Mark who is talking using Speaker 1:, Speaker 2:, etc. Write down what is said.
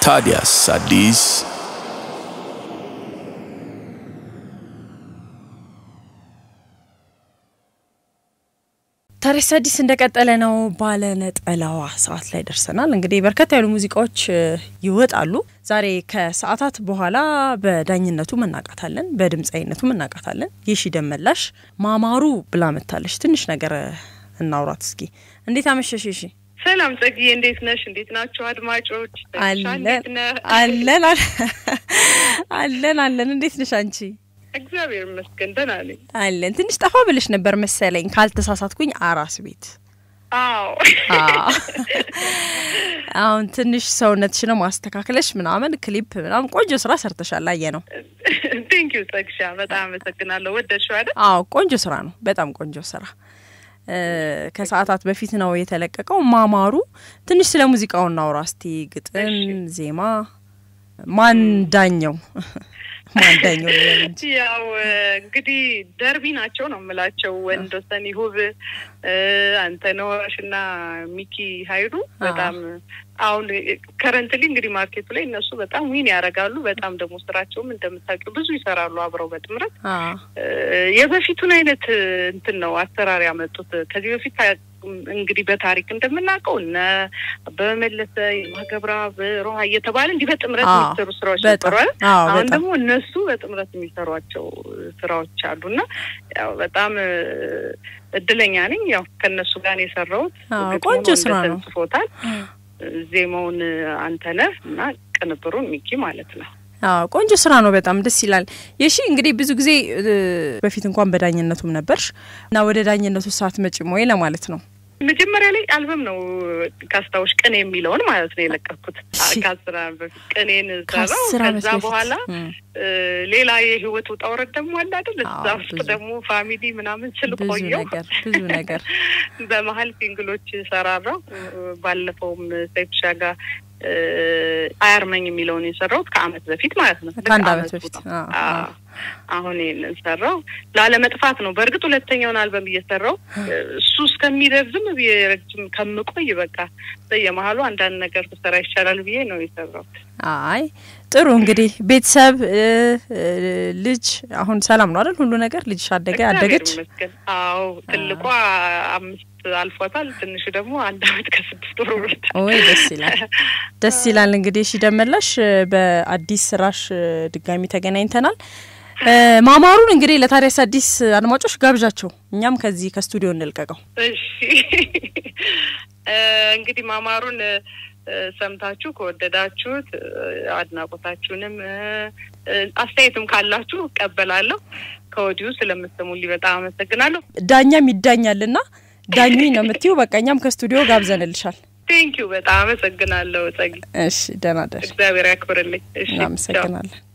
Speaker 1: ታዲያስ አዲስ
Speaker 2: ታዲያስ አዲስ እንደቀጠለ ነው። ባለ ነጠላዋ ሰዓት ላይ ደርሰናል። እንግዲህ በርከት ያሉ ሙዚቃዎች ይወጣሉ። ዛሬ ከሰዓታት በኋላ በዳኝነቱ እናቃታለን፣ በድምፃዊነቱ እናቃታለን። የሺ ደመላሽ ማማሩ ብላ መታለች። ትንሽ ነገር እናውራት እስኪ። እንዴት አመሸሽ የሺ?
Speaker 3: ሰላም ጸግዬ፣ እንዴት ነሽ? እንዴት ናቸው አድማጮች?
Speaker 2: አለን አለን አለን አለን። እንዴት ነሽ አንቺ?
Speaker 3: እግዚአብሔር ይመስገን ደህና ነኝ።
Speaker 2: አለን። ትንሽ ጠፋ ብለሽ ነበር መሰለኝ ካልተሳሳትኩኝ፣ አራስ ቤት።
Speaker 3: አዎ
Speaker 2: አሁን ትንሽ ሰውነትሽን ማስተካከለሽ ምናምን ክሊፕ ምናምን ቆንጆ ስራ ሰርተሻል። አየ ነው።
Speaker 3: ቴንክ ዩ ጸግሻ፣ በጣም አመሰግናለሁ። ወደድሽው አይደል?
Speaker 2: አዎ ቆንጆ ስራ ነው። በጣም ቆንጆ ስራ ከሰዓታት በፊት ነው የተለቀቀው። ማማሩ ትንሽ ስለ ሙዚቃው እናውራ እስቲ። ግጥም፣ ዜማ ማን ዳኘው? ማን ዳኘው ልበል እንጂ
Speaker 3: ያው እንግዲህ ደርቢ ናቸው ነው የምላቸው። ወንዶሰን ይሁብ፣ አንተነሽ እና ሚኪ ሀይሉ በጣም አሁን ከረንትሊ እንግዲህ ማርኬቱ ላይ እነሱ በጣም ዊን ያደርጋሉ። በጣም ደግሞ ስራቸውም እንደምታውቂው ብዙ ይሰራሉ አብረው በጥምረት የበፊቱን አይነት እንትን ነው አሰራር ያመጡት። ከዚህ በፊት እንግዲህ በታሪክ እንደምናውቀው እነ በመለሰ የማገብራ በሮሃ እየተባለ እንዲህ በጥምረት የሚሰሩ ስራዎች ነበሩ። አሁን ደግሞ እነሱ በጥምረት የሚሰሯቸው ስራዎች አሉ እና ያው በጣም እድለኛ ነኝ። ያው ከእነሱ ጋር ነው የሰራሁት።
Speaker 2: ቆንጆ ስራ ነው።
Speaker 3: ጽፎታል ዜማውን አንተነህ እና ቅንብሩን ሚኪ ማለት ነው።
Speaker 2: አዎ ቆንጆ ስራ ነው። በጣም ደስ ይላል። የሺ እንግዲህ ብዙ ጊዜ በፊት እንኳን በዳኝነቱም ነበርሽ እና ወደ ዳኝነቱ ሰዓት መጪም ወይ ለማለት ነው።
Speaker 3: መጀመሪያ ላይ አልበም ነው ካስታውሽ ቅኔ የሚለውን ማለት ነው የለቀኩት ከአስር ዓመት በፊት ቅኔን ሰራው። ከዛ በኋላ ሌላ የህይወት ውጣ ውረድ ደግሞ አለ አይደል? እዛ ውስጥ ደግሞ ፋሚሊ ምናምን ስል ቆየው
Speaker 2: ብዙ ነገር
Speaker 3: በመሀል ሲንግሎች ሰራራው። ባለፈውም ሰይፍሻ ጋር አያርመኝ የሚለውን የሰራሁት ከአመት በፊት ማለት ነው።
Speaker 2: ከአንድ አመት በፊት
Speaker 3: አሁን ይህንን ሰራው ላለመጥፋት ነው። በእርግጥ ሁለተኛውን አልበም እየሰራው እሱ እስከሚረዝም ረጅም ከምቆይ በቃ በየመሀሉ አንዳንድ ነገር ብሰራ ይቻላል ብዬ ነው የሰራሁት።
Speaker 2: አይ ጥሩ እንግዲህ ቤተሰብ ልጅ አሁን ሰላም ነው አይደል? ሁሉ ነገር ልጅሽ አደገ አደገች?
Speaker 3: አዎ ትልቋ አምስት አልፏታል። ትንሹ ደግሞ አንድ አመት ከስድስት ወር ወርታል።
Speaker 2: ወይ ደስ ይላል፣ ደስ ይላል። እንግዲህ እሺ ደመላሽ በአዲስ ስራሽ ድጋሚ ተገናኝተናል። ማማሩን እንግዲህ ለታዲያስ አዲስ አድማጮች ጋብዣቸው፣ እኛም ከዚህ ከስቱዲዮ እንልቀቀው።
Speaker 3: እሺ እንግዲህ ማማሩን ሰምታችሁ ከወደዳችሁት አድናቆታችሁንም አስተያየትም ካላችሁ እቀበላለሁ። ከወዲሁ ስለምትሰሙልኝ በጣም አመሰግናለሁ።
Speaker 2: ዳኛም ይዳኛልና ዳኝ ነው የምትይው። በቃ እኛም ከስቱዲዮ ጋብዘንልሻል።
Speaker 3: ቴንኪዩ በጣም አመሰግናለሁ ጸጊ።
Speaker 2: እሺ ደህና ደር።
Speaker 3: እግዚአብሔር ያክብርልኝ። እሺ
Speaker 2: እናመሰግናለን።